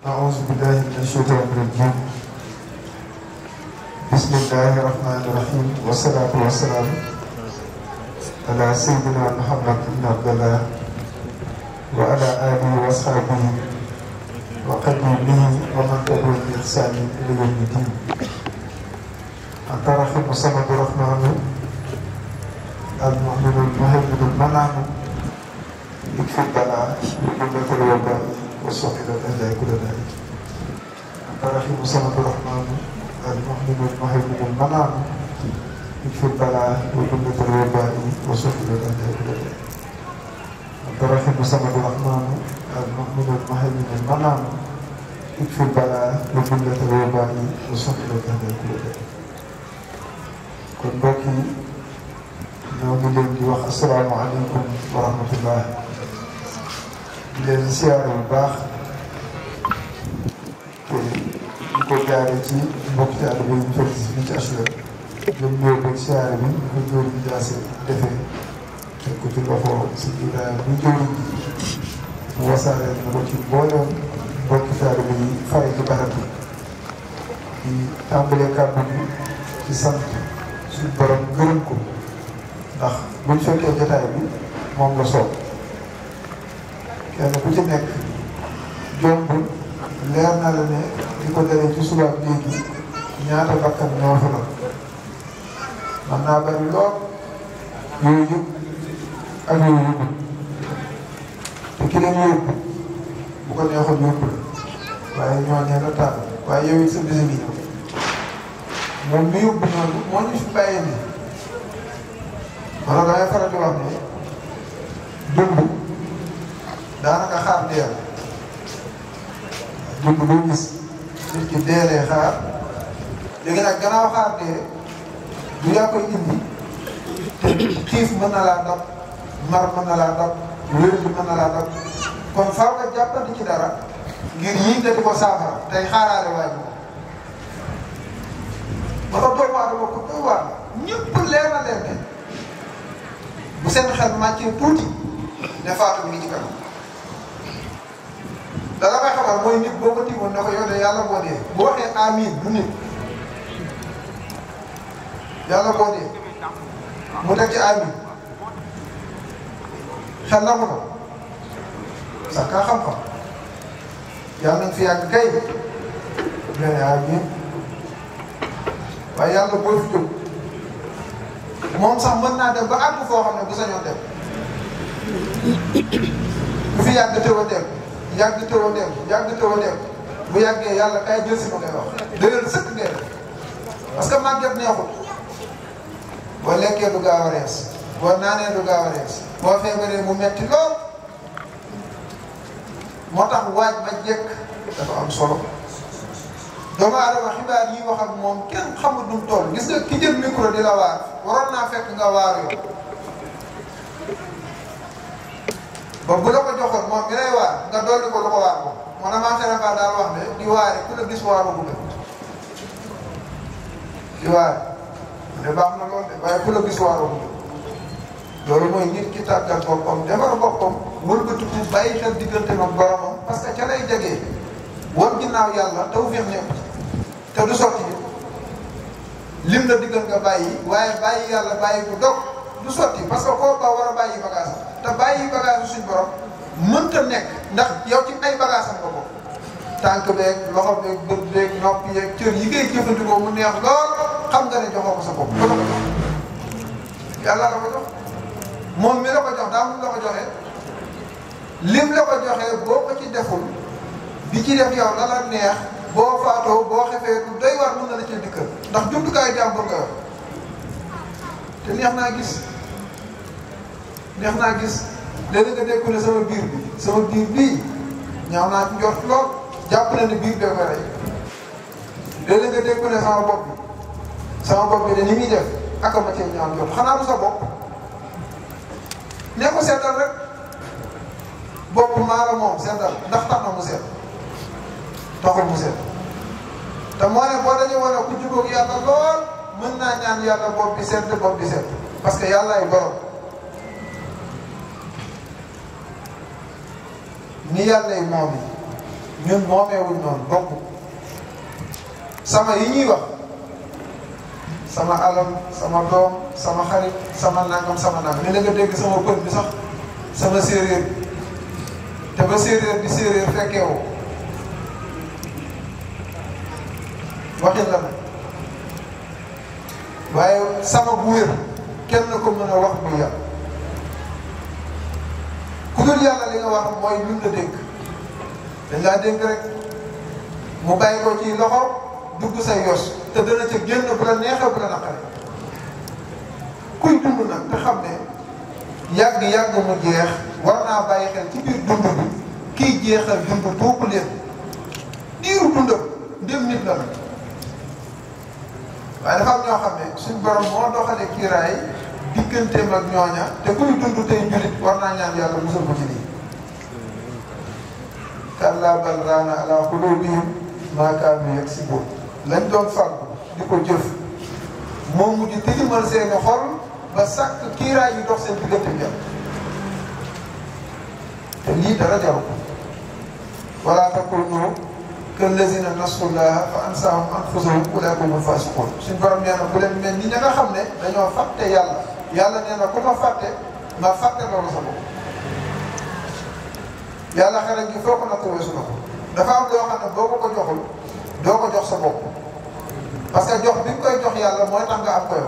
أعوذ بالله من الشيطان الرجيم بسم الله الرحمن الرحيم والصلاة والسلام على سيدنا محمد بن عبد الله وعلى آله وأصحابه وقديمه ومن تبعهم بإحسان إلى يوم الدين أنت رحيم الصمد الرحمن المؤمن المهيمن المنعم يكفي البلاء وجملة الوباء وصحب الأعداء كل ذلك أنت رحيم الصمد الرحمن المؤمن المهيمن المنعم يكفي البلاء وجملة الوباء وصحب الأعداء كل ذلك أنت رحيم الصمد الرحمن المؤمن المهيمن المنعم يكفي البلاء وجملة الوباء وصحب الأعداء كل ذلك kon mbokk yi ñoo ngi leen di wax asalaamaaleykum wa rahmatullah di leen siyaare bu baax te di ko jaaree ci mbokk ci àll bi ñu fekk si fii ci HLM ñoom ñoo bëgg siyaare bi ñu ko jóor bi jaase defee teg ko ci loxo si Ibrahima bu jóor mu wasaare na ko ci mboolem mbokki taalibe yi fare ci barab bi di tàmbalee kàddu bi ci sant suñu borom gërëm ko ndax buñ fekkee jotaay bi moom la soob kenn ku ci nekk jombul leer na la ne di ko dalee ci subaab léegi ñaata bakkan ñoo fa doon man naa bari lool yooyu yëpp ak yooyu yëpp te ki leen yóbbu bu ko neexoon yóbbu la waaye ñoo ñee la tànn waaye yow it sa bisi ngi ñëw moom mi yóbbu noonu moo ñu fi bàyyi ni wala damay faral di wax ne dund daanaka xaar dee la dund boo gis nit ki deelee xaar léegi nag gannaaw xaar dee du yaa koy indi te xiif mën na laa dab mar mën na laa dab wér bi mën na laa dab kon faaw nga jàppandi ci dara ngir yii nga di ko saafara tey xaaraale waay ba tax doomu aadama ko doy waar ñëpp leer na leen ne bu seen xel màccee tuuti ne faatu mi ngi ci kanam dara may xamal mooy nit boo ko tiimoon ne ko yow de yàlla boo dee bu waxee amiin du nit yàlla boo dee mu teg ci amiin xel na mu ko sax kaa xam-xam yàlla nañ fi yàgg kay nga ne amiin waaye yàlla boo fi jóg moom sax mën naa dem ba àgg foo xam ne bu sañoon dem bu fi yàgg tëw a dem yàgg tëw a dem yàgg tëw a dem bu yàggee yàlla kay jël si ma ngay wax dëgër sëkk ngay def parce que màgget neexut boo lekkee du gaaw a rees boo naanee du gaaw a rees boo feebaree mu metti lool moo tax waaj ma jekk dafa am solo doomu aadama xibaar yi wax ak moom kenn xamul du mu toll gis nga ki jël micro di la waar waroon naa fekk nga waar yow ba bu la ko joxoon moom mi lay waar nga dolli ko lu ko waar moom moo na maa sere daal wax ne di waare ku la gis waaroo bu gën di waare ne baax na lool de waaye ku la gis waaroo bu gën loolu mooy nit ki tàggat boppam defar boppam wëlbatiku bàyyi xel diggante ak boromam parce que ca lay jegee wan ginnaaw yàlla tawfiix ñëpp te du sotti lim la diggal nga bàyyi waaye bàyyi yàlla bàyyi bu dog du sotti parce que koo ba war a bàyyi bagage te bàyyi bagage suñ borom mënta nekk ndax yow ci ay bagage am nga ko tànk beeg loxo beeg bët beeg nopp yeeg cër yi ngay jëfandikoo mu neex lool xam nga ne joxoo ko sa bopp ko la ko jox yàlla la ko jox moom mi la ko jox daa mun la ko joxee lim la ko joxee boo ko ci deful di ci def yow la la neex boo faatoo boo xefee du doy war mën na la cee dikkal ndax jumtukaayu jàmbur nga yor te neex naa gis neex naa gis léegi nga dégg ne sama biir bi sama biir bii ñaaw naa ci njort lool jàpp na ne biir bee ko rey léegi nga dégg ne sama bopp bi sama bopp bi de ni muy def ak ma cee ñaaw njort xanaa du sa bopp nee ko seetal rek bopp maa la moom seetal ndax tax na mu seet taxul mu seet te moo ne boo dañu wane ku jubóog yàlla lool mën naa ñaan yàlla bopp bi seet bopp bi seet parce que yàlla ay borom ni yàlla yi moom yi ñun moomeewuñ noonu bokk sama yi ñuy wax sama alal sama doom sama xarit sama nangam sama nangam ni la nga dégg sama pël bi sax sama séeréer te ba séeréer bi séeréer fekkee woo waxin la nag waaye sama bu wér kenn ko mën a wax bu yàlla ku dul yàlla li nga wax mooy luñ la dénk dañ laa dénk rek mu bàyyi ko ci loxo dugg say yos te dana ca génn bu la neexee bu la naqare kuy dund nag te xam ne yàgg-yàgg mu jeex war naa bàyyi xel ci biir dund bi kiy jeexal dund tuuku leen diiru dundam ndem nit la nag waaye dafa am ñoo xam ne suñ borom moo doxalee kiiraay digganteem ak ñooña te kuy dund tey julit war naa ñaan yàlla musal ko ci lii kallaa bal raana ala qulubihim maa kaanu yaksibuun lañ doon fàggu di ko jëf moo mujj tilimal seeni xol ba sàkk kiiraay yi dox seen diggante bi te lii dara jaru ko wala takunu kallazina nasullaha fa ansaahum anfusahum ulaa'ika humul faasiquun suñ borom nee na bu leen mel ni ña nga xam ne dañoo fàtte yàlla yàlla nee na ku ma fàtte ma fàtte loolu sa bopp yàlla xereñ gi foo ko natt weesu na ko dafa am loo xam ne boo ko ko joxul doo ko jox sa bopp parce que jox bi nga koy jox yàlla mooy tax nga am ko yow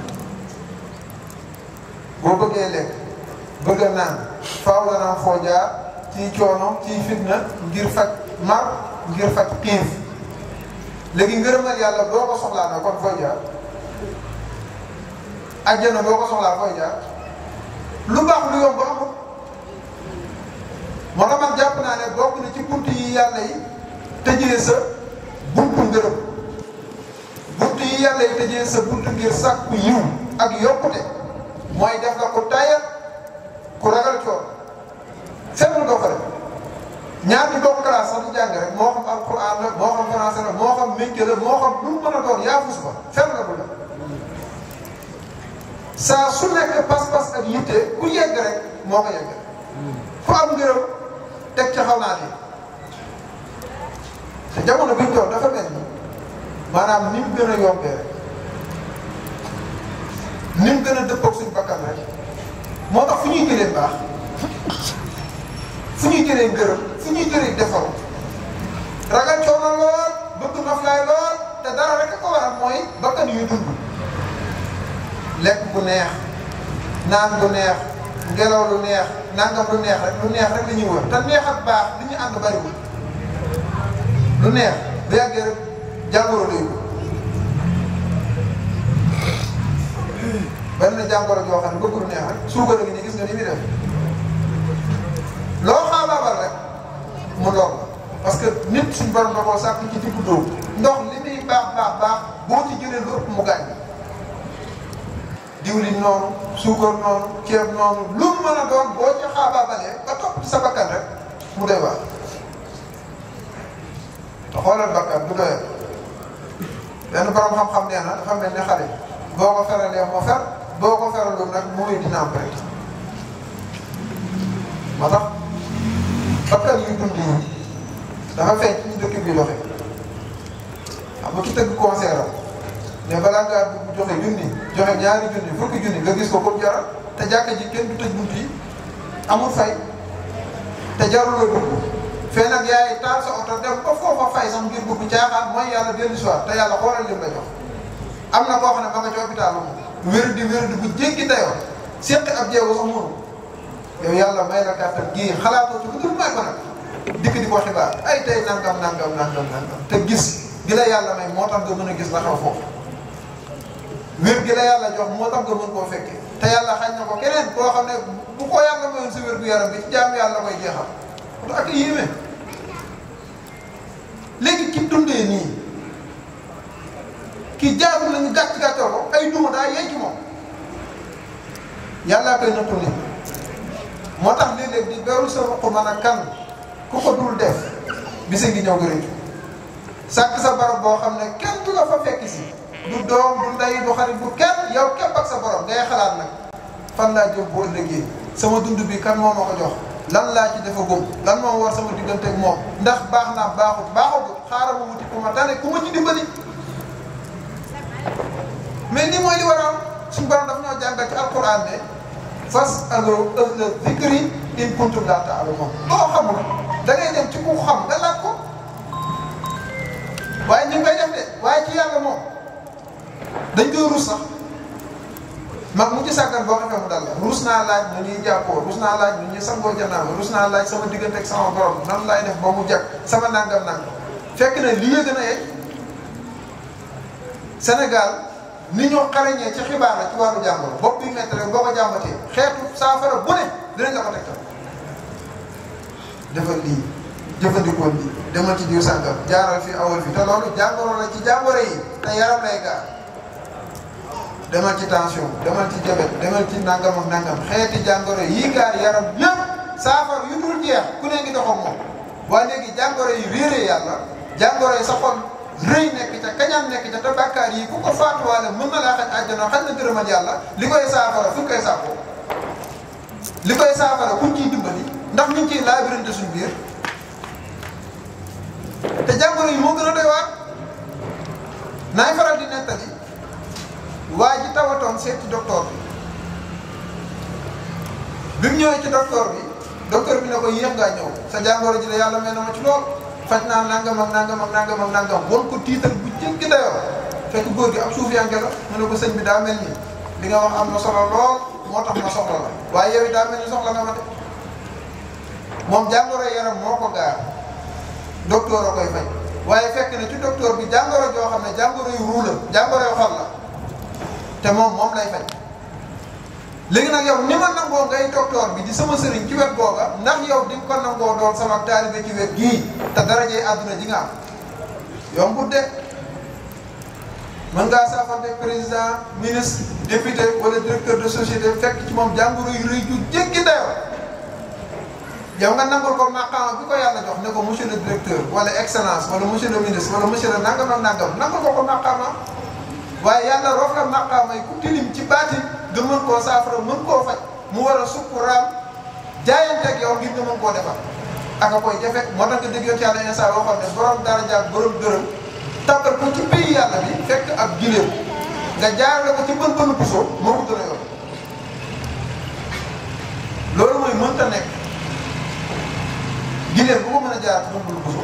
boo bëggee lekk bëgg a naan faaw dana am foo jaar ci coono ci fitna ngir faj mar ngir faj xiif léegi ngërëmal yàlla boo ko soxlaa na kon fooy jaar àjjana boo ko soxlaa fooy jaar lu baax lu yomb amul moo tax man jàpp naa ne bokk na ci bunt yi yàlla yi tëjee sa buntu ngërëm bunt yi yàlla yi tëjee sa buntu ngir sàkku yiw ak yokkute mooy def nga ku tayal ku ragal coon seetlu doo ko def ñaari bokk classe sax di jàng rek moo xam alquran la moo xam français la moo xam métier la moo xam lu mu mën a doon yaa fus ba fenn la bu la saa su nekk pas-pas ak yitte ku yegg rek moo ko yegg fu am ngërëm teg ca xaw naa te jamono bi ñu toll dafa mel ni maanaam ni mu gën a yombee rek ni mu gën a dëppoog suñu bakkan rek moo tax fu ñuy jëlee baax fu ñuy jëlee ngërëm fu ñuy jëlee defaru ragal coono lool bëgg noflaay lool te dara rek a ko waral mooy bakkan yuy dund lekk bu neex naan bu neex ngelaw lu neex nangam lu neex rek lu neex rek la ñuy wër te neex ak baax li ñu ànd bariwul lu neex bu yàggee rek jàngoro lay ko benn jàngoro joo xam ne bëgg lu neex rek suukar gi nii gis nga ni muy def loo xaabaabal rek mu lor la parce que nit suñ borom da koo sàkk ci diggu dóomu ndox li muy baax baax baax boo ci jëlee lu ëpp mu gaañ diwlin noonu suukar noonu ceeb noonu lu mu mën a doon boo ci xaabaabalee ba topp ci sa bakkan rek mu doy baax te xoolal bakkan du doyal benn borom xam-xam nee na dafa mel ne xale boo ko feralee moo fer boo ko feralul nag mooy dina am rek moo tax bakkan yu dund yi dafa feeñ ci ñu dëkk bi doxe xam nga ki tëgg concert am mais balaa ngaa dugg joxe junni joxe ñaari junni fukki junni nga gis ko comme jaral te jàkka ji kenn du tëj bunt yi amul fay te jarul la dugg fee nag yaay taal sa oto dem ba foofa fay sax ngir dugg caaxaan mooy yàlla dellu soir te yàlla xoolal lim la jox am na koo xam ne ma nga ci hôpital moom wér di wér di bu jéggi dayoo seqi ab jeego sax mënu yow yàlla may la kàttan gii xalaatoo ci lu dul may ko nag dikk di ko xibaar ay tey nangam nangam nangam nangam te gis gi la yàlla may moo tax nga mën a gis la xew foofu wér gi la yàlla jox moo tax nga mën koo fekkee te yàlla xañ na ko keneen koo xam ne bu ko yàlla mayoon sa wér gu yaram bi ci jaam yàlla koy jeexal moo tax ak yéeme léegi ki dundee nii ki jaarul nañu gàcc gàccal ko ay duma daa yey ci moom yàllaa koy nattu nit moo tax léeg-léeg di beru sa ruq mën a kan ku ko dul def bisa ngi ñëw gërëju sàkk sa barab boo xam ne kenn du la fa fekk si du doom du ndey du xarit bu kenn yow képp ak sa borom ngay xalaat nag fan laa jëm bu ëllëgee sama dund bi kan moo ma ko jox lan laa ci defa gëm lan moo war sama diggante ak moom ndax baax naa baaxut baaxut xaaral ma wuti ku ma tane ku ma ci dimbali mais ni mooy li war a am suñu borom daf ñoo jàngal ci alquran ne fas alo ahla zikri in kuntum laa ta'lamuun loo xamul da ngay dem ci ku xam nga laaj ko waaye ñu ngi koy def de waaye ci yàlla moom dañ koy rus sax mag mu ci sàggan boo xamee mu dal la rus naa laaj nu ñuy jàppoo rus naa laaj nu ñuy sangoo janaama rus naa laaj sama diggante ak sama borom nan laay def ba mu jag sama nangam nangam fekk na lii gën a yey Sénégal ni ñoo xarañee ci xibaar la ci wàllu jàngoro bopp bi métti rek boo ko jàmbatee xeetu saafara bu ne dinañ la ko tegtal defal lii jëfandikoo lii demal ci diw sàngam jaaral fi awal fi te loolu jàngoro la ci jàngoro yi te yaram lay gaar demal ci tension demal ci diabète demal ci nangam ak nangam xeeti jàngoro yi gaar yaram yëpp saafara yu dul jeex ku ne ngi dox ak moom waaye léegi jàngoro yi réeree yàlla jàngoro yi sa xol rëy nekk ca kañaan nekk ca te bàkkaar yi ku ko faatuwaale mën na laa xaj àjjana xaj na gërëmal yàlla li koy saafara fu ñu koy saafoo li koy saafara kuñ ciy dimbali ndax ñu ngi ciy laabirante suñ biir te jàngoro yi moo gën a doy waar naay faral di nettali waa ji tawatoon seeti docteur bi bi mu ñëwee ci docteur bi docteur bi ne ko yéex ngaa ñëw sa jàngoro ji la yàlla may na ma ci lool faj naa nangam ak nangam ak nangam ak nangam won ko tiital bu jéggi dayoo fekk góor gi ab suuf yanke la mu ne ko sëñ bi daa mel ni li nga wax am na solo lool moo tax ma soxla la waaye yow it daa mel ni soxla nga ma de moom jàngoro yaram moo ko gaar docteur a koy faj waaye fekk na ci docteur bi jàngoro joo xam ne jàngoro yu ruu la jàngoro yu xol la te moom moom lay faj léegi nag yow ni ma nangoo ngay docteur bi di sama sëriñ ci wet booba ndax yow di nga ko nangoo doon sama taalibe ci wet gii te darajee àdduna ji nga am yombut de mën ngaa saafante président ministre député wala directeur de société fekk ci moom jàngoro yu rëy ju jéggi dayoo yow nga nangul ko maqaama bi ko yàlla jox ne ko monsieur le directeur wala excellence wala monsieur le ministre wala monsieur le nangam ak nangam nangul ko ko maqaama waaye yàlla roof la maqaama yi ku tilim ci baatin nga mën koo saafara mën koo faj mu war a sukkuraam jaayanteeg yow ngir nga mën koo defar aka koy jafe moo tax nga dégg yoon ci yàlla instant waxoon ne borom daraja ak borom dërëm tàbbal ko ci pays yàlla bi fekk ab gileem nga jaarale ko ci bën bënu puso moo ko gën a yor loolu mooy mënta nekk gileem bu ko mën a jaar ci bën bënu puso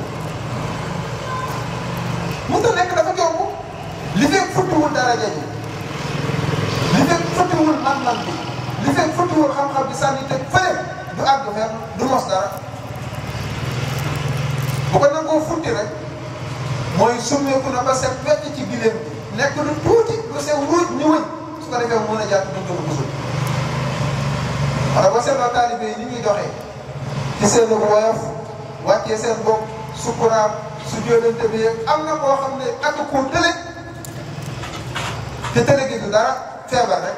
mënta nekk dafa jomb li fekk futtiwul daraja ji li fekk futtiwul man-man bi li fekk futtiwul xam-xam bi sànni teg fële du àgg fenn du mos dara bu ko nangoo futti rek mooy summeeku na ba set wecc ci gileem bi nekk lu tuuti lu sew ruuj ñu wëñ su ko defee mu mën a jàpp dëgg lu musul wala ba seetloo taalibe yi ni ñuy doxee ci seen woyof wàccee seen bopp sukuraam su jóolante bi yeeg am na koo xam ne ak koo tële te tële gi du dara feebar rek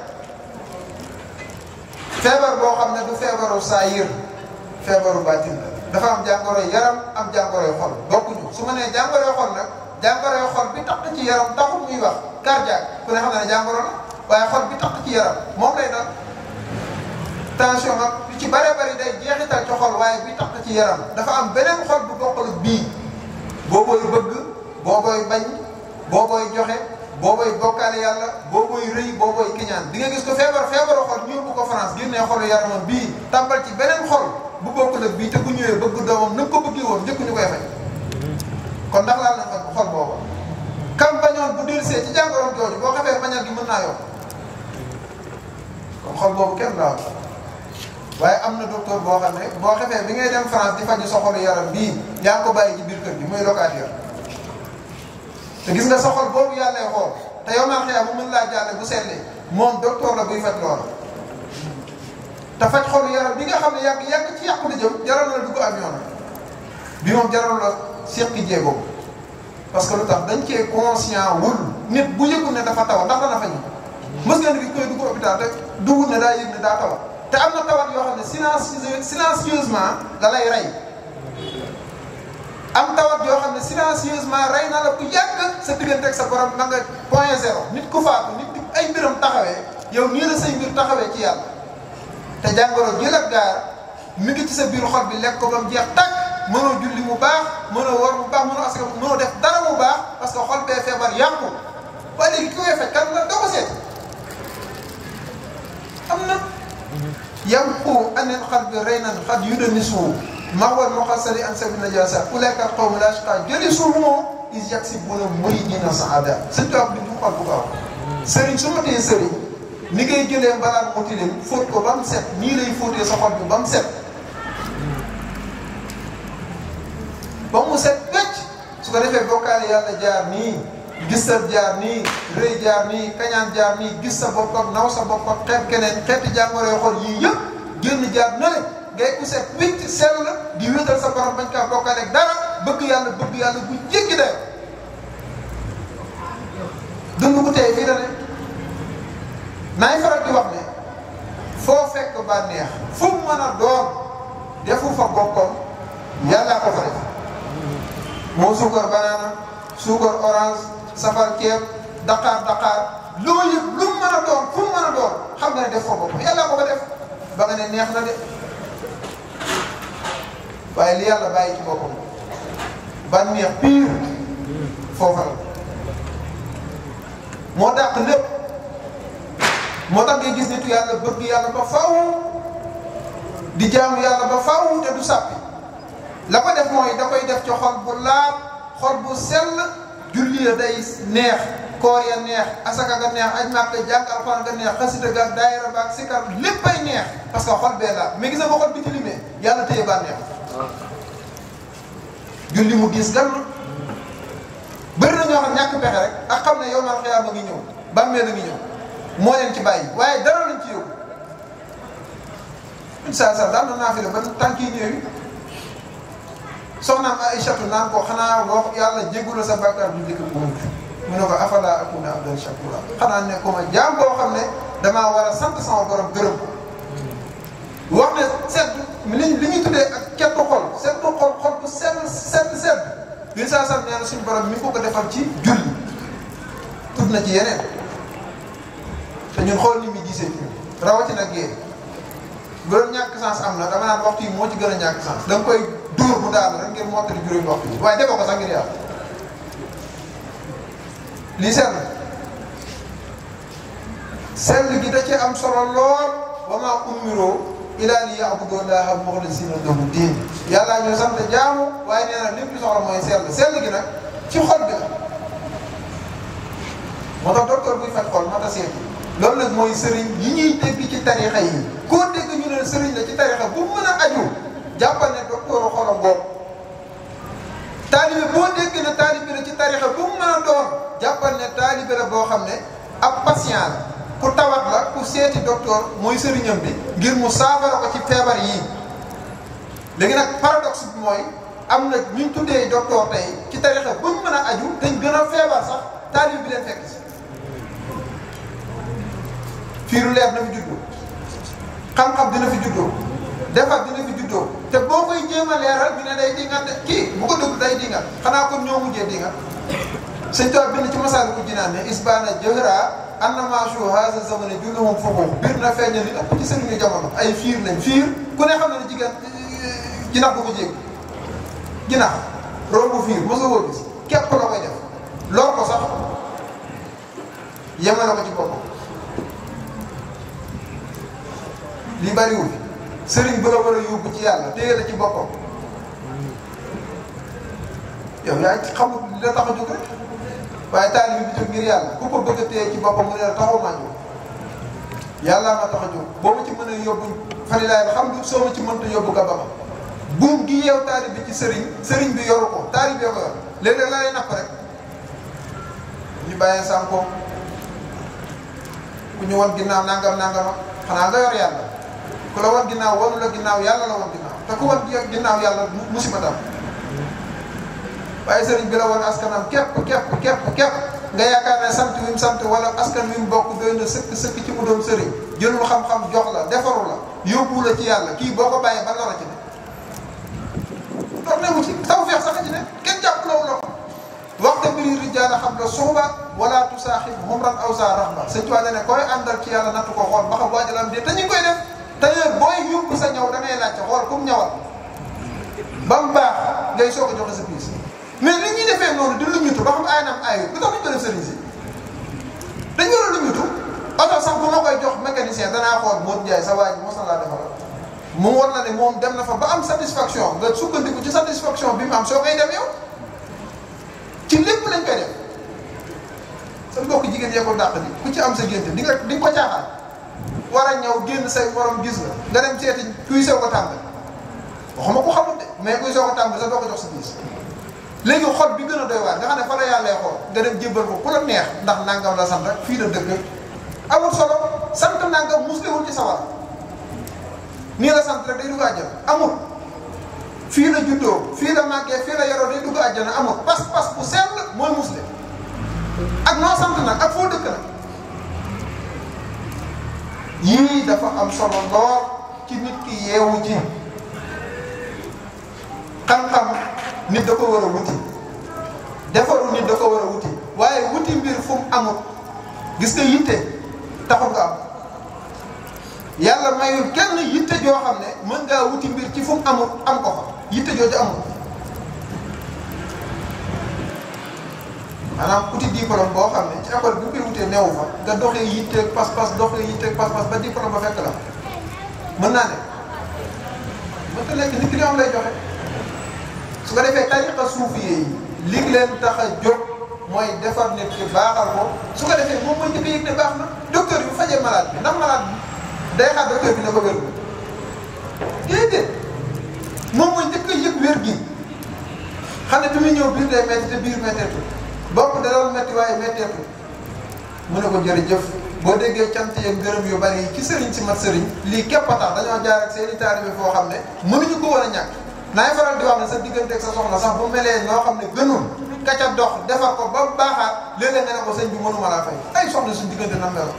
feebar boo xam ne du feebaru saayir feebaru baatin la dafa am jàngoroy yaram am jàngoroy xol bokkuñu su ma nee jàngoroy xol nag jàngoroy xol bi tax ci yaram taxul muy wax cardiaque ku ne xam ne jàngoro la waaye xol bi tax ci yaram moom lay dal tension nag lu ci bare bari day jeexital ci xol waaye bi tax ci yaram dafa am beneen xol bu bokkul ak bii boobooy bëgg boobooy bañ boobooy joxe boobooy bokkaale yàlla boobooy rëy boobooy kiñaan di nga gis ko feebar feebaru xol ñu yóbbu ko France génnee xolu yaramam bii tàmbal ci beneen xol bu bokkul ak bii te bu ñëwee bëgg doomam na nga ko bëggee woon njëkk ñu koy fay kon ndax laal na fa xol booba kam bañoon bu dellusee ci jàngoroom jooju boo xamee bañal gi mën naa yokk kon xol boobu kenn laaw waaye am na docteur boo xam ne boo xefee bi ngay dem France di faju sa xolu yaram bii yaa ngi ko bàyyi ci biir kër gi muy locataire te gis nga sa xol boobu yàllay xool te yow naa xëy bu mën laa jàlle bu seetlee moom docteur la buy faj loola te faj xolu yaram bi nga xam ne yàgg yàgg ci yàqu la jëm jaral la dugg avion bi moom jaral la seqi jéego parce que lu tax dañ cee conscient wul nit bu yëgul ne dafa taw ndax dana fañu mës ngeen gis koy dugg hôpital te dugul ne daa yëg ne daa tawat te am na tawat yoo xam ne silencieusement silencieusement da lay rey am tawat yoo xam ne silencieusement rey na la ku yàgg sa diggante ak sa borom ma nga point zéro nit ku faatu nit ay mbiram taxawee yow nii la say mbir taxawee ci yàlla te jàngoro ji la gaar mi ngi ci sa biir xol bi lekk ko ba mu jeex tàkk mënoo julli mu baax mënoo war mu baax mënoo askan mënoo def dara mu baax parce que xol bee feebar yàqu waaye léegi ki koy faj kan la doo ko seet am na yamqu anil qalbi raynan qad yudnisu mahwal muqassari an sabi najasa ulaika qawmu la yashqa jalisuhum is yaksibuna muridina saada sëñ tubaab bi du xol bu gaaw sëriñ su ma tee sëriñ ni ngay jëlee mbalaan mu tilim fóot ko ba mu set nii lay fóotee sa xol bi ba mu set ba mu set wecc su ko defee bokkaale yàlla jaar nii gisal jaar nii rëy jaar nii kañaan jaar nii gis sa bopp ak naw sa bopp ak xeet keneen xeeti jàngoro xol yii yëpp génn jaar na le ngay ku set wicc sell di wéetal sa borom bañ kaa bokkaale ak dara bëgg yàlla bëgg yàlla bu jéggi day dund bu tey fii la ne naay faral di wax ne foo fekk bànneex fu mu mën a doon defu fa boppam yàllaa ko fa def moo suukar banaana suukar orange safar ceeb daqaar daqaar loo yëg lu mu mën a doon fu mu mën a doon xam nga ne def fa boppam yàllaa ko fa def ba nga ne neex na de waaye li yàlla bàyyi ci boppam bànneex pire foofa la moo dàq lépp moo tax ngay gis nitu yàlla bëgg yàlla ba faw di jaamu yàlla ba faw te du sàppi la ko def mooy da koy def ci xol bu laab xol bu sell julli ya day neex koor ya neex asaka ga neex aj màkk jàng alxuraan ga neex xasida ga daayira ba ak sikar léppay neex parce que xol bee laab mais gis nga ba xol bi tilimee yàlla téye bànneex julli mu diis gan bëri na ñoo xam ñàkk pexe rek ak xam ne yow mal xiyaama ngi ñëw bàmmeel a ngi ñëw moo leen ci bàyyi waaye dara lañ ci yóbbu saa saa daan na naa fi la ba tànk yi ñëw yi soxnaam Aïchatu naan ko xanaa wax yàlla jéggula sa bàkkaar bu njëkk bu mujj mu ne ko afala akuna abdan shakura xanaa ne ko ma jaam boo xam ne damaa war a sant sama borom gërëm ko wax ne sedd li li ñuy tuddee ak kettu xol seddu xol xol bu sedd sedd sedd li saa saa nee na suñu borom mi ko ko defal ci julli tudd na ci yeneen te ñun xool ni muy gisee ci rawatina géej bu doon ñàkk sens am na dama naan waxtu yi moo ci gën a ñàkk sens da nga koy dóor mu daal rek ngir mottali juróomi waxtu yi waaye defoo ko sax ngir yàlla lii sell sell gi da cee am solo lool wa maa umiroo ilaa li ya'budu llaaha muxlisiina lahu diin yàllaa ñoo sant jaamu waaye nee na lépp li soxla mooy sell sell gi nag ci xol bi la moo tax docteur buy faj xol moo tax seeti loolu nag mooy sëriñ yi ñuy dégg ci tarixa yi koo dégg ñu ne sëriñ la ci tarixa bu mën a aju jàppal ne docteur xolam boobu taalibe boo dégg ne taalibe la ci tarixa bu mu mën a doon jàppal ne taalibe la boo xam ne ab patient la ku tawat la ku seeti docteur mooy sëriñam bi ngir mu saafara ko ci feebar yii léegi nag paradoxe bi mooy am na ñu tuddee docteur tey ci tarixa bu mu mën a aju dañ gën a feebar sax taalibe bi leen fekk si fiiru leer na fi juddoo xam-xam dina fi juddoo defar dina fi juddoo te boo koy jéem a leeral ñu ne day dingat de kii bu ko dugg day dingat xanaa kon ñoo mujjee dingat sëñ Tuubaa bind ci masaalu ko jinaan ne isbaana jëhra annamasu haza zamane julluhum fuxuux biir na feeñ li ëpp ci sëriñu jamono ay fiir lañ fiir ku ne xam na ne jigéen jinax bu ko jéggi jinax rombu fiir mosoo koo gis képp la koy def lor ko sax yemale ko ci boppam li bariwul sëriñ bu la war a yóbbu ci yàlla téye la ci boppam yow yaa xamul li la tax a jóg rek waaye taalibe bi jóg ngir yàlla ku ko bëgg a téye ci boppam mu ne la taxaw maa jóg yàllaa ma tax a jóg boo ma ci mën a yóbbu fani laay xam du soo ma ci mënta yóbbu nga ba ma buum gi yeew taalibe bi ci sëriñ sëriñ bi yoru ko taalibe ko yor léeg-léeg la lay napp rek ñu bàyyee sànko ku ñu wan ginnaaw nangam nangam xanaa nga yor yàlla ku la wan ginnaaw wanu la ginnaaw yàlla la wan ginnaaw te ku wan ginnaaw yàlla musiba dam waaye sëriñ bi la wan askanam képp képp képp képp nga yaakaar ne sant wi mu sant wala askan wi mu bokk doy na sëkk sëkk ci mu doon sëriñ jëlul xam-xam jox la defaru la yóbbu la ci yàlla kii boo ko bàyyee ban la la ci ne dox ne mu ci taw feex sax a ci ne kenn jàpp lawu la ko waxta mbiri rijaala xam la suuba wala tusaaxib humran aw sa rahba sëñ Tuubaa ne koy àndal ci yàlla nattu ko xool ba xam waajalam de te ñu ngi koy def tailleur booy yóbbu sa ñaw da ngay laajte xool kum ñawal ba mu baax ngay soog a joxe sa piis mais li ñuy defee noonu di lu ñutu ba xam ay naam ayut lu tax ñu ko def sëriñ si dañu war a lu ñutu oto sax bu ma koy jox mécanicien danaa xool Modou Ndiaye sa waa ji mos na laa defaral mu war na ne moom dem na fa ba am satisfaction nga sukkandiku ci satisfaction bi mu am soo koy dem yow ci lépp lañ koy def sa mbokk jigéen yee ko dàq di ku ci am sa génte di nga di nga ko caaxaan war a ñëw génn say borom gis la nga dem seeti kuy sew ko tàmbali waxuma ko xamul de mais kuy sew ko tàmbali sa doo ko jox sa biis léegi xol bi gën a doy waar nga xam ne fa la yàlla xool nga dem jébbal ko ku la neex ndax nangam la sant rek fii la dëkk amul solo sant nangam muslewul ci sawar nii la sant rek day dugg àjjana amul fii la juddoo fii la màggee fii la yoroo day dugg àjjana amul pas-pas bu sell mooy musle ak noo sant nag ak foo dëkk nag yii dafa am solo lool ci nit ki yeewu ci xam-xam nit da ko war a wuti defaru nit da ko war a wuti waaye wuti mbir fu mu amul gis nga yitte taxul nga am yàlla mayul kenn yitte joo xam ne mën ngaa wuti mbir ci fu mu amul am ko fa yitte jooju amul maanaam uti diplôme boo xam ne ci école bi nga koy wutee neewu fa nga doxee yitteeg pas-pas doxee yitteeg pas-pas ba diplôme ba fekk la mën naa ne mënta nekk nit ki li am lay joxe su ko defee tariqa suufiyee yi li leen tax a jóg mooy defar nit ki baaxal ko su ko defee moom mooy njëkk a yëg ne baax na docteur bi bu fajee malade bi ndax malade bi day xaar docteur bi ne ko wér déedéet moom mooy njëkk a yëg wér gi xam ne bi muy ñëw biir day metti te biir metteetu bopp da doon metti waaye metteetu mu ne ko jërëjëf boo déggee cant yeeg ngërëm yu bari yi ci sëriñ si mat sëriñ lii képp a tax dañoo jaar ak seen i taalibe foo xam ne mënuñu ko war a ñàkk naay faral di wax ne sa digganteeg sa soxna sax bu melee noo xam ne gënul ka ca dox defar ko ba baaxaat léeg-léeg nga ne ko sëñ bi mënuma laa fay ay soxna suñ diggante nam melo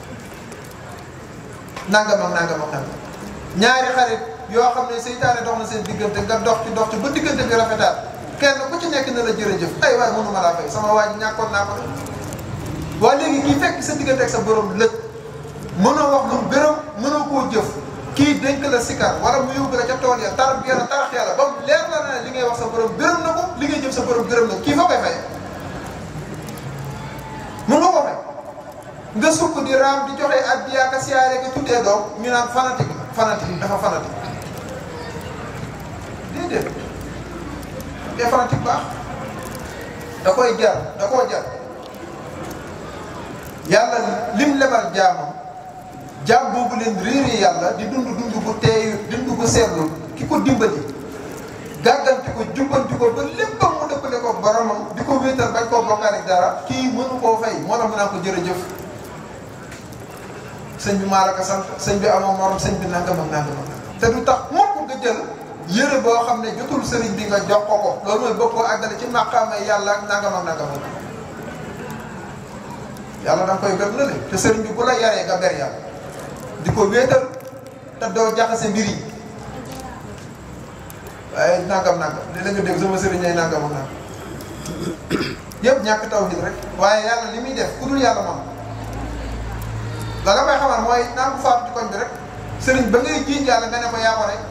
nangam ak nangam ak nangam ñaari xarit yoo xam ne seytaane dox na seen diggante nga dox ci dox ci ba diggante bi rafetaat kenn ku ci nekk na la jërëjëf ay waay mënuma laa fay sama waa ji ñàkkoon naa ko de waa léegi kii fekk sa diggante ak sa borom lëj mënoo wax lu gërëm mënoo koo jëf kii dénk la sikar wala mu yóbbu la ca tool ya tar bi yàlla tarax yàlla ba mu leer la ne li ngay wax sa borom gërëm na ko li ngay jëf sa borom gërëm na ko kii foo koy fay mën nga ko fay nga sukk di raam di joxe addiya ka siyaare ka tuddee doom ñu naan fanatique fanatique dafa fanatique déedéet te fanatique baax da koy jar da koo jar yàlla lim lebal jaamam jaam boobu leen réeree yàlla di dund dund bu teey dund bu seetlu ki ko dimbali gàgganti ko jubbanti ko ba léppam mu dëppale ko boromam di ko wéetal bañ koo bokkaale ak dara kii mënu koo fay moo tax mu naan ko jërëjëf sëñ bi maa la ko sant sëñ bi amoo morom sëñ bi nangam ak nangam ak nangam te du tax mukk nga jël yëre boo xam ne jotul sëriñ bi nga jox ko ko loolu mooy bëgg koo àggale ci màqaama yàlla ak nangam ak nangam ak yàlla da nga koy gëm lële te sëriñ bi bu la yaree nga ber yàlla di ko wéetal te doo jaxase mbir yi waaye nangam nangam léeg-léeg nga dégg sama sëriñ ay nangam ak nangam yëpp ñàkk tawhid rek waaye yàlla li muy def ku dul yàlla moom la nga koy xamal mooy naan bu faatu ci koñ bi rek sëriñ ba ngay jiiñ yàlla nga ne ko yaa ko rey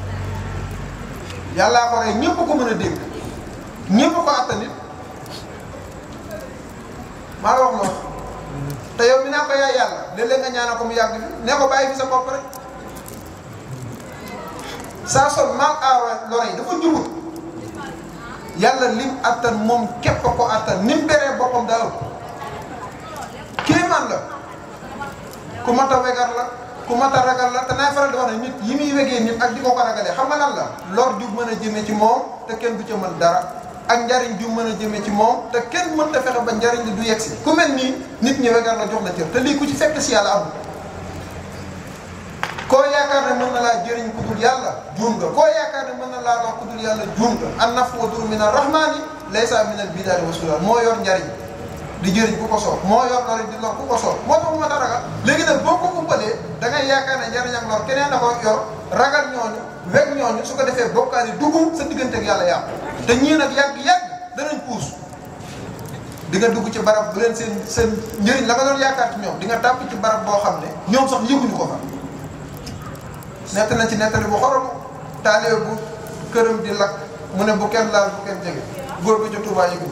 yàllaa ko rey ñëpp ko mën a dégg ñëpp ko attan nit maa la wax loolu te yow mi naa ko yaay yàlla léeg-léeg nga ñaanal ko mu yàgg fi ne ko bàyyi fi sa bopp rek saa sol mal aara lore yi dafa jubut yàlla lim attan moom képp ko attan ni mu beree boppam daa ëpp kéemaan la ku mat a wegar la ku mat a ragal la te naay faral di wax ne nit yi muy wegee nit ak di ko ko ragalee xam nga lan la lor ju mën a jëme ci moom te kenn du ca mën dara ak njariñ ju mën a jëme ci moom te kenn mën ta fexe ba njariñ li du yegg si ku mel nii nit ñi wegar la jox la cër te lii ku ci fekk si yàlla amul koo yaakaar ne mën na laa jëriñ ku dul yàlla juum nga koo yaakaar ne mën na laa wax ku dul yàlla juum nga an naf wa dur min arrahmani laysa min al bidaari wa sulal moo yor njariñ di jëriñ ku ko soob moo yor lor di lor ku ko soob moo tax mu ma ta ragal léegi nag boo ko umpalee da ngay yaakaar ne njariñ ak lor keneen da ko yor ragal ñooñu weg ñooñu su ko defee bokkaal yi dugg sa diggante ak yàlla yàqu te ñii nag yàgg-yàgg danañ puus di nga dugg ci barab bu leen seen seen njëriñ la nga doon yaakaar ci ñoom di nga tàpp ci barab boo xam ne ñoom sax yëguñu ko fa nett na ci nettali bu xorom taalibe bu këram di lakk mu ne bu kenn laal bu kenn jege góor bi ci Tuubaa yëgu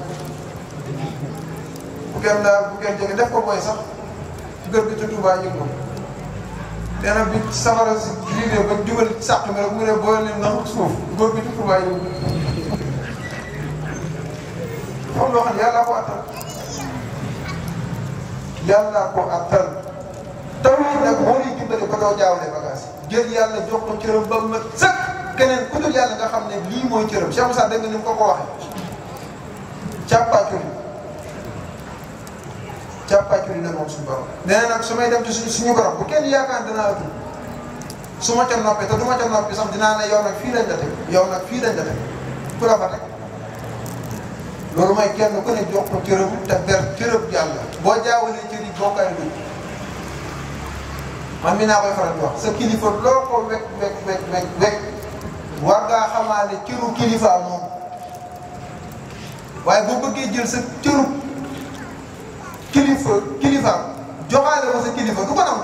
bu kenn laal bu kenn jege def ko booy sax góor bi ci Tuubaa yëgu nee na bi safara si liggéey ba jubal sàq mi rek mu ne boo leen naxut suuf góor bi ci Tuubaa yëgu xam loo xam ne yàlla ko attal yàlla ko attal taw yi nag moo lay dimbale ba doo jaawale bagage jël yàlla jox ko cëram ba mat sëkk keneen ku dul yàlla nga xam ne lii mooy cëram Cheikh Moussa dégg nga ni mu ko ko waxee càppaaculi càppaaculi la moom suñu borom nee na nag su may dem ci suñu suñu borom bu kenn yaakaar danaa ëpp su ma ca noppee te du ma ca noppi sax dinaa ne yow nag fii lañ la teg yow nag fii lañ la teg ku la fa teg loolu mooy kenn ku ne jox ko cëram te ber cërëb yàlla boo jaawalee cër yi boo koy dugg man mi naa koy faral di wax sa kilifa loo ko wekk wekk wekk wekk wekk war ngaa xamaale cëru kilifa moom waaye boo bëggee jël sa cëru kilifa kilifa joxaale ko sa kilifa du ko nangu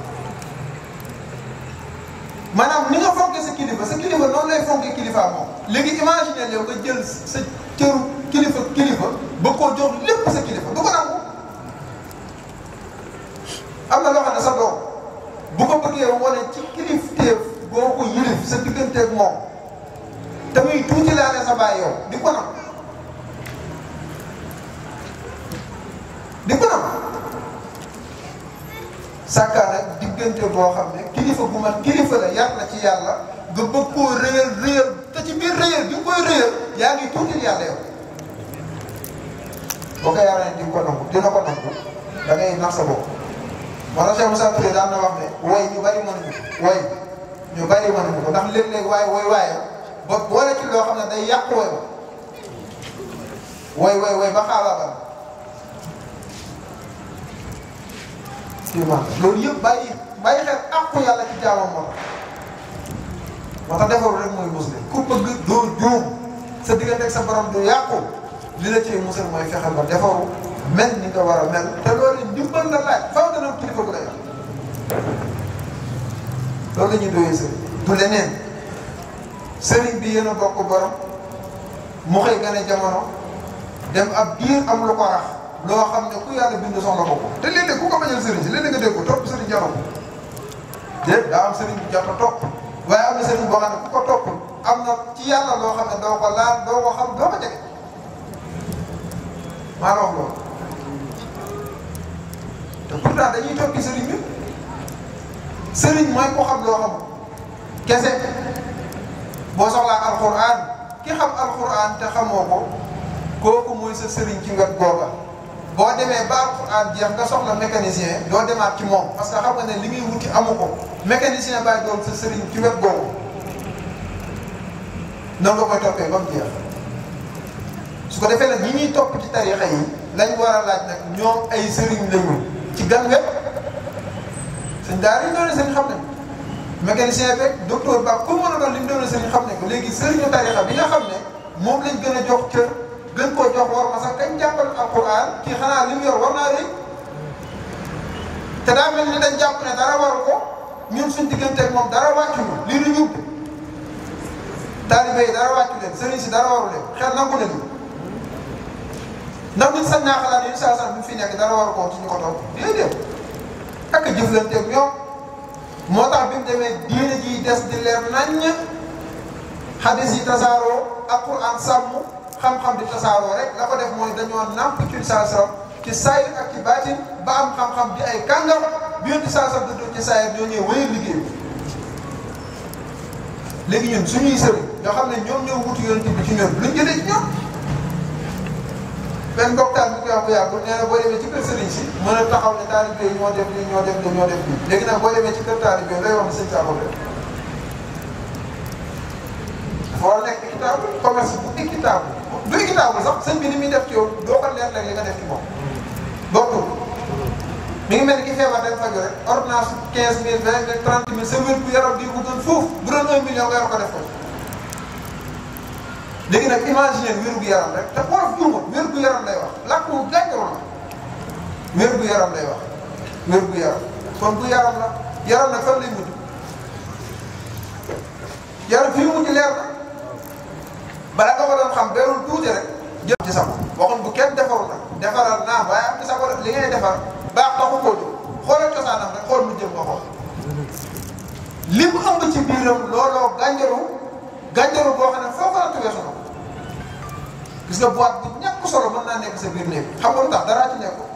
maanaam ni nga fonkee sa kilifa sa kilifa noonu lay fonkee kilifa moom léegi imaginer yow nga jël sa cëru kilifa kilifa ba koo jox lépp sa kilifa du ko nangu am na loo xam ne sa doom bu ko bëggee wane ci kilifteef boo ko yilif sa digganteeg moom te muy tuuti laale sa baay yow di ko nam di ko nam sàkkaa nag diggante boo xam ne kilifa bu man kilifa la yar na ci yàlla nga bëgg koo réyal réyal te ci biir réyal bi nga koy réyal yaa ngi tuutil yàlla yow boo ko yaree di ko nangu dina ko nangu da ngay nax sa bopp moo tax Cheikh Moussa Touré daan na wax ne woy ñu bari mënuñu woy ñu bari mënuñu ko ndax léeg-léeg waaye woy waaye ba boole ci loo xam ne day yàq woy ba woy woy woy ba xaabaabal kii man loolu yëpp bàyyi bàyyi xel àqu yàlla ci jaamam moo tax moo tax defaru rek mooy muslim ku bëgg doo juum sa diggante ak sa borom du yàqu li la ciy musal mooy fexe ba defaru mel ni nga war a mel te loolu ndimbal la laaj faaw dana am kilifa bu lay wax loolu la ñuy doyee sëriñ du leneen sëriñ bi yéen a bokk borom mu xëy gane jamono dem ab diir am lu ko rax loo xam ne ku yàlla bind soxla ko ko te léeg-léeg ku ko bañal sëriñ si léeg-léeg nga dégg ko topp sëriñ jaroon déet daa am sëriñ bu jot a topp waaye am na sëriñ boo xam ne ku ko topp am na ci yàlla loo xam ne doo ko laal doo ko xam doo ko jege maa la wax loolu te pourtant dañuy toppi sëriñ bi sëriñ mooy ko xam loo xam kese boo soxlaa alxuraan ki xam alxuraan te xamoo ko kooku mooy sa sëriñ ci wet googa boo demee ba alxuraan jeex nga soxla mécanicien doo demaat ci moom parce que xam nga ne li muy wuti amu ko mécanicien baay doon sa sëriñ ci wet googu noonu nga koy toppee ba mu jeex su ko defee nag ñi ñuy topp ci tarixa yi lañ war a laaj nag ñoom ay sëriñ lañu ci gan wet sëñ daara yi doon sëriñ xam nañ mécanicien beeg docteur ba ku mën a doon li mu doon sëriñ xam nañ ko léegi sëriñu tarixa bi nga xam ne moom lañ gën a jox cër gën koo jox war ma sax kañ jàppal alquran kii xanaa li mu yor war naa rëy te daa mel ni dañ jàpp ne dara waru ko ñun suñ digganteeg moom dara wàccuñu lii du ñub taalibe yi dara wàccu leen sëriñ si dara waru leen xel nangu na ndax nit sañ naa xalaat yi saa saa bi fi nekk dara waru ko ci ñu ko topp déedéet ak a jëflanteeg ñoom moo tax bi mu demee diine ji des di leer naññ xadis yi tasaaroo alquran sàmm xam-xam di tasaaroo rek la ko def mooy dañoo nàmp ci saa saa ci saayir ak ci baatin ba am xam-xam di ay kàngam bi yonti saa saa dëddoo ci saayir ñoo ñëwee wéyal liggéey bi léegi ñun suñuy sëriñ nga xam ne ñoom ñoo wutu yonent bi ci ñoom luñ jëlee ci ñoom benn mboktaan bi koy wax bu yàggul nee na boo demee ci kër sëriñ si mën a taxaw ne taalibe yi ñoo def lii ñoo def lii ñoo def lii léegi nag boo demee ci kër taalibe yi lay wax ne sëñ Sakho def dafa war a nekk équitable commerce bu équitable du équitable sax sëñ bi ni muy def ci yow doo ko leer léeg li nga def ci moom bokkul mi ngi mel ni ki feebar dem faju rek ordonnance quinze mille vingt mille trente mille sa wér gu yaram di ko gën foofu bu doon un million nga yor ko def ko léegi nag imaginer wér gu yaram rek te wolof juumul wér gu yaram lay wax làkk wu gàncax la wér gu yaram lay wax wér gu yaram kon bu yaram la yaram nag fan lay mujj yaram fii mujj leer na bala nga ko doon xam berul tuuti rek jël ci sago waxoon bu kenn defaru nag defaral naam waaye am ci sago li ngay defar baax taxu koo jóg xoolal cosaanam rek xool mu jëm nga xool li mu ëmb ci biiram looloo gànjaru gànjaru boo xam ne foo ko natt weesu na ko gis nga boîte bu ñàkk solo mën naa nekk sa biir néeg xam nga lu tax daraa ci nekk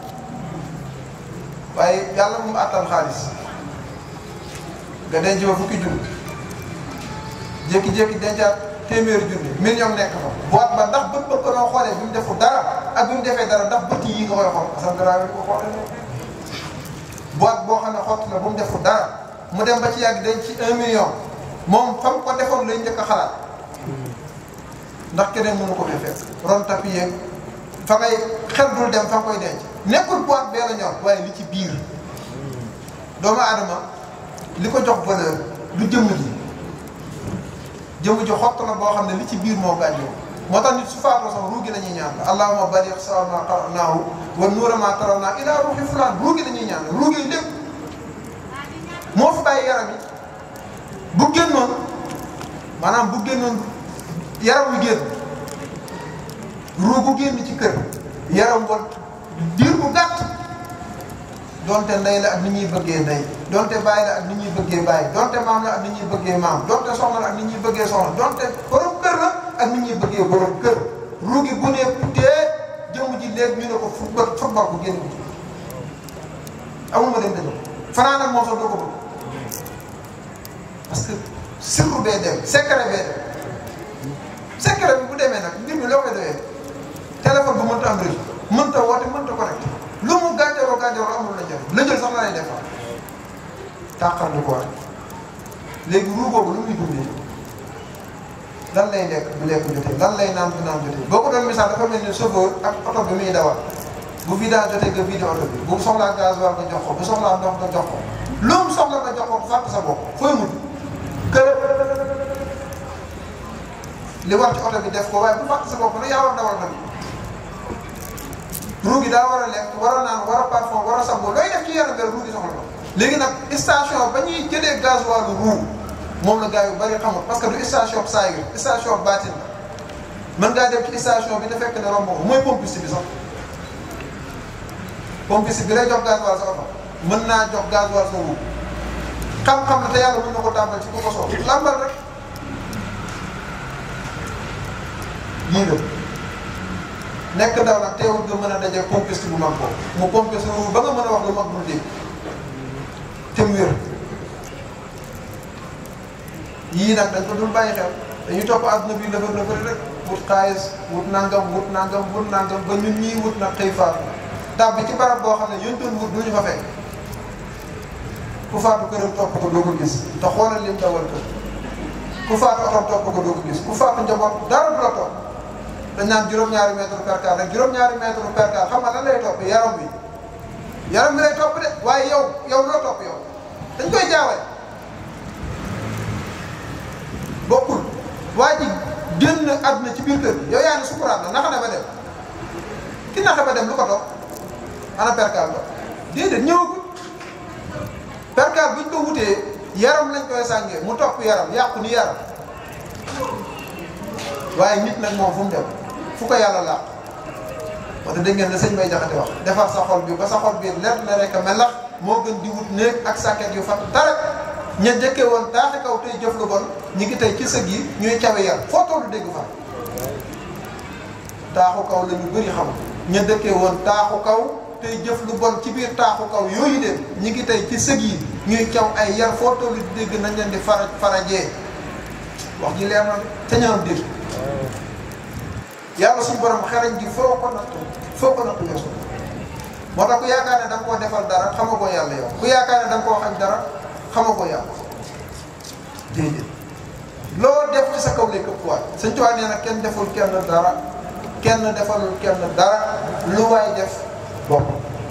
waaye yàlla mu àttal xaalis nga denc ba fukki junni jékki-jékki dencaat téeméeri junni million nekk fa boîte ba ndax bët bët ko doon xoolee bi mu defu dara ak bi mu defee dara ndax bët yi nga koy xool parce que dara ko xoolee boîte boo xam ne xott la bu mu defu dara mu dem ba ci yàgg denc ci un million moom fam ko defoon lay njëkk a xalaat ndax keneen mënu ko fee fekk ron tapi yeeg fa ngay xel dul dem fa nga koy denc nekkul boîte bee la ñor waaye li ci biir doomu aadama li ko jox valeur du jëmm ji jëmm ji xott la boo xam ne li ci biir moo gàññoo moo tax nit su faatoo sax ruugi la ñuy ñaan allahumma baligh sawa ma qara'nahu wa nuura ma tarawna ila ruuxi fulaan ruugi la ñuy ñaan ruugi lépp moo fi bàyyi yaram yi bu génnoon maanaam bu génnoon yaram wi génn ruugu génn ci kër yaram wa diir bu gàtt donte ndey la ak ni ñuy bëggee ndey donte bàyyi la ak ni ñuy bëggee bàyyi donte maam la ak ni ñuy bëggee maam donte soxna la ak ni ñuy bëggee soxna donte borom kër la ak ni ñuy bëggee borom kër ruugi bu ne putee jëmm ji léegi ñu ne ko football football bu génn ci amul ma dem dëgg fanaan ak moom sax doo ko bëgg parce que sirru bee dem secret bee dem secret bi bu demee nag mbir mi loo koy doyee téléphone bu mënta am réseau mënta woote mënta connecté lu mu gànjaroo gànjaroo amul la jël la jël sax la lay defar tàqal du ko war léegi ruu boobu lu muy dundee lan lay lekk bu lekk jotee lan lay naan bu naan jotee boo ko doon misaal dafa mel ni chauffeur ak oto bi muy dawal bu vidange jotee nga vidé oto bi bu soxlaa gasoil nga jox ko bu soxlaa ndox nga jox ko lu mu soxla nga jox ko fàtte sa bopp fooy mujj kër li war ci oto bi def ko waaye bu fàtte sa bopp nag yaa war dawal nag ruu gi daa war a lekk war a naan war a parfum war a sangu looy def ci yaram nga ruu gi soxla ko léegi nag station ba ñuy jëlee gasoil ruu moom la gars yu bari xamul parce que du station saayir station baatin la mën ngaa dem ci station bi da fekk ne romb ko mooy pompiste bi sax pompiste bi lay jox gasoil sa oto mën naa jox gasoil sa ruu xam-xam la te yàlla mën na ko tàmbal ci ku ko soxla lambal rek lii la nekk ndaw nag teewul nga mën a daje pompiste bu mag boobu mu pompe sa ruu ba nga mën a wax lu mag bul dégg te mu wér yii nag dañ ko dul bàyyi xel dañuy topp àdduna bi lëfër lëfër rek wut xaalis wut nangam wut nangam wut nangam ba ñun ñii wut nag xëy faatu tab bi ci barab boo xam ne yéen doon wut duñu fa fekk ku faatu këram topp ko doo ko gis te xoolal lim dawal kër ku faatu otom topp ko doo ko gis ku faatu njaboot dara du la topp dañ naan juróom-ñaari mètre per car rek juróom-ñaari mètre per car xam nga lan lay topp yaram bi yaram bi lay topp de waaye yow yow loo topp yow dañ koy jaawale bokkul waa ji génn àdduna ci biir kër gi yow yaa ne sukuraat na naxa ne ba dem ki naxa ba dem lu ko topp ana perkaal ba déedéet ñëwagul perkaal buñ ko wutee yaram lañ koy sàngee mu topp yaram yàqu ni yaram waaye nit nag moom fu mu dem fu ko yàlla làq wax dëgg ngeen ne sëñ bay jaxate wax defar sa xol bi ba sa xol bi leer na rek a melax moo gën di wut néeg ak sàkket yu fat dara ña jëkke woon taaxi kaw tey jëf lu bon ñi ngi tey ci sëg yi ñuy cawe yar foo tollu dégg fa taaxu kaw la ñu bëri xam ña dëkkee woon taaxu kaw tey jëf lu bon ci biir taaxu kaw yooyu de ñi ngi tey ci sëg yi ñuy caw ay yar foo tollu di dégg nañ leen di fara farajee wax ji leer na te ñaan dégg yàlla suñu borom xarañ gi foo ko nattu foo ko nattu yeesu moo tax ku yaakaar ne da nga koo defal dara xama ko yàlla yow ku yaakaar ne da nga koo xañ dara xama ko yàlla déedéet loo def ci sa kaw lay këppwaat sëñ Tuubaa nee na kenn deful kenn dara kenn defalul kenn dara lu waay def bopp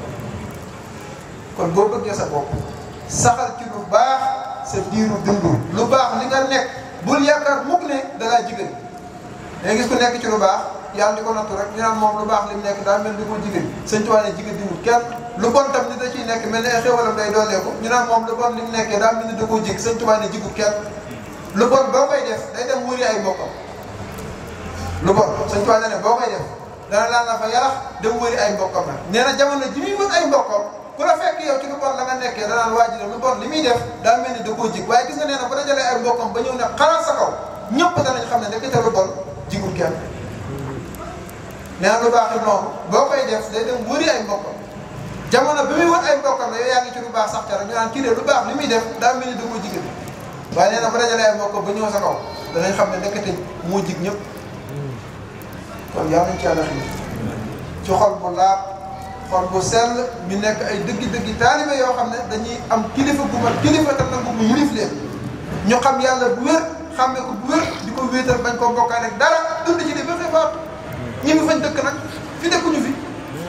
kon boo bëggee sa bopp saxal ci lu baax sa diiru dundu lu baax li nga nekk bul yaakaar mukk ne dalaa jigéen da gis ku nekk ci lu baax yàlla di ko nattu rek ñu naan moom lu baax li mu nekk daal mel ni ko jigéen sëñ Tuubaa ne jigéen diwul kenn lu bon tam ni da ciy nekk mel ne ay xéwalam day dooleeku ñu naan moom lu bon li mu nekkee daal mel ni da koo jig sëñ Tuubaa ne jigul kenn lu bon boo koy def day dem wëri ay mbokkam lu bon sëñ Tuubaa ne boo koy def dana laal la fa yarax dem wëri ay mbokkam nag nee na jamono ji muy wër ay mbokkam ku la fekk yow ci lu bon la nga nekkee danaan waa ji de lu bon li muy def daa mel ni da koo jig waaye gis nga nee na bu dajalee ay mbokkam ba ñëw ne xalaat sa kaw ñëpp danañ xam ne ndekete lu bon jigul kenn nee na lu baax it noonu boo koy def day dem wëri ay mbokkam jamono bi muy wër ay mbokkam la yow yaa ngi ci lu baax sax te rek ñu naan kii de lu baax li muy def daa mel ni da koo jigéen waaye nee na bu dajalee ay mbokkam ba ñëw sa kaw danañ xam ne ndekete moo jig ñëpp kon yaa nañ ci yàlla xii ci xol bu laab xol bu sell ñu nekk ay dëggi-dëggi taalibe yoo xam ne dañuy am kilifa bu mat kilifa tam nag bu yilif leen ñu xam yàlla bu wér xàmmee ko bu wér di ko wéetal bañ koo bokkaale rek dara dund ci di ba xëy faatu ñi ngi fañ dëkk nag fi dëkkuñu fi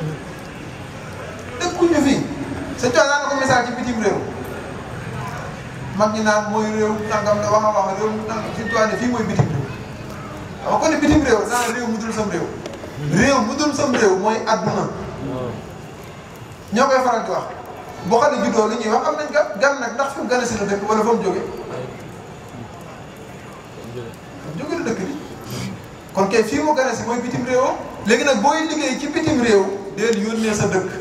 dëkkuñu fi sa coono daan na ko misaal ci bitim réew mag ñi naan mooy réew nangam la wax a wax réew nangam si toile fii mooy bitim réew xam nga kon ne bitim réew naan réew mu dul sam réew réew mu dul sam réew mooy adduna ñoo koy faral di wax boo xam ne juddoo li ñuy wax am nañ gan gan nag ndax fi mu gane si la dëkk wala fa mu jóge jóge la dëkk bi kon kay fii mu gane si mooy bitim réewam léegi nag booy liggéey ci bitim réew deel yónnee sa dëkk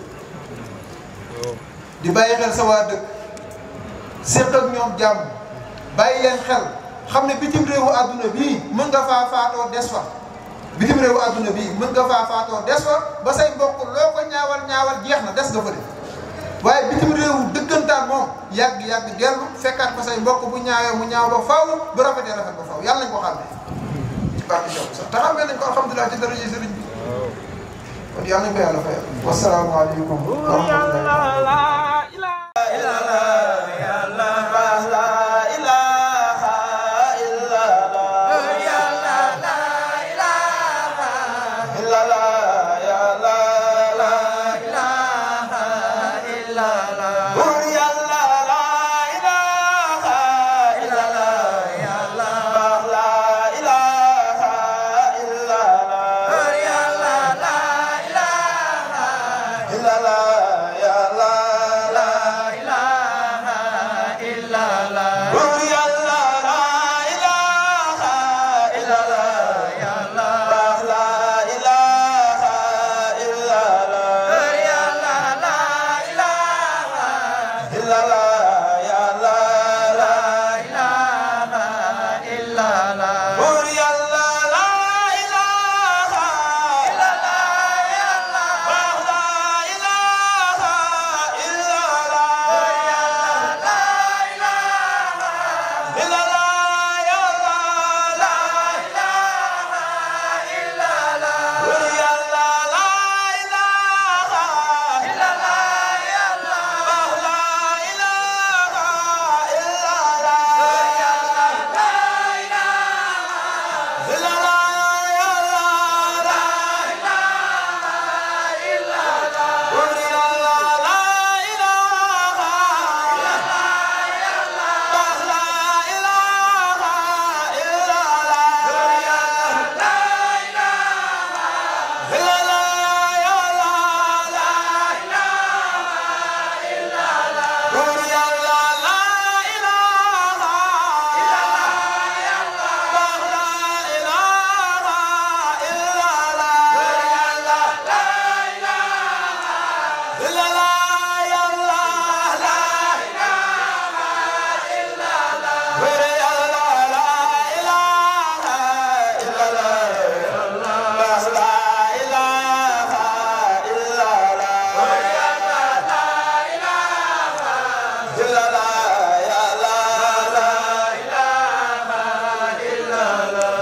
di bàyyi xel sa waa dëkk séq ak ñoom jàmm bàyyi leen xel xam ne bitim réewu àdduna bii mën nga faa faatoo des fa bitim réewu àdduna bii mën nga faa faatoo des fa ba say mbokk loo ko ñaawal ñaawal jeex na des nga fa de waaye bitim réewu dëggantaan moom yàgg-yàgg dellu fekkaat fa say mbokk bu ñaawee mu ñaaw ba faaw bu rafetee rafet ba faaw yàlla nañ ko xàmmee ci barke Cheikh sax te xàmmee nañ ko alhamdulilah ci daraja sëriñ bi kon yàlla nañ ko yàlla fayal wasalaamaaleykum wa rahmatullahi